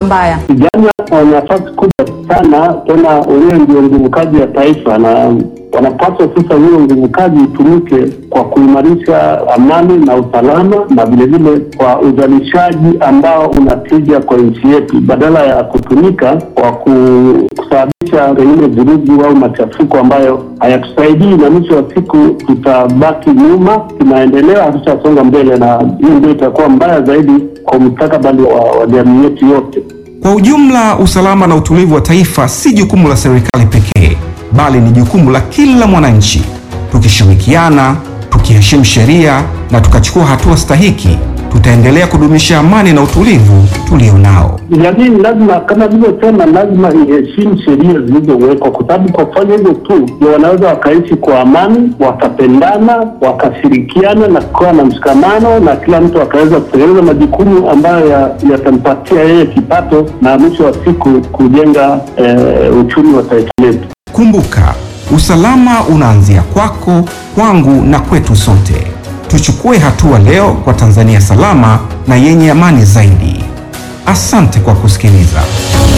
mbaya? Vijana wana nafasi kubwa sana, tena wenyewe ndio nguvu kazi ya taifa, na wanapaswa sasa hiyo nguvu kazi itumike kwa kuimarisha amani na usalama, na vilevile kwa uzalishaji ambao unatija kwa nchi yetu, badala ya kutumika kwa ku- kusababisha pengine vurugu au machafuko ambayo hayatusaidii, na mwisho wa siku tutabaki nyuma, tunaendelea, hatutasonga mbele, na hiyo ndio itakuwa mbaya zaidi kwa mustakabali wa, wa jamii yetu yote. Kwa ujumla, usalama na utulivu wa taifa si jukumu la serikali pekee, bali ni jukumu la kila mwananchi. Tukishirikiana, tukiheshimu sheria na tukachukua hatua stahiki, tutaendelea kudumisha amani na utulivu tulionao. Jamii lazima kama vilivyosema, lazima iheshimu sheria zilizowekwa, kwa sababu kwa kufanya hivyo tu ndio wanaweza wakaishi kwa amani, wakapendana, wakashirikiana na kukawa na mshikamano, na kila mtu akaweza kutekeleza majukumu ambayo ya- yatampatia yeye kipato na mwisho wa siku kujenga eh, uchumi wa taifa letu. Kumbuka, usalama unaanzia kwako, kwangu na kwetu sote. Tuchukue hatua leo kwa Tanzania salama na yenye amani zaidi. Asante kwa kusikiliza.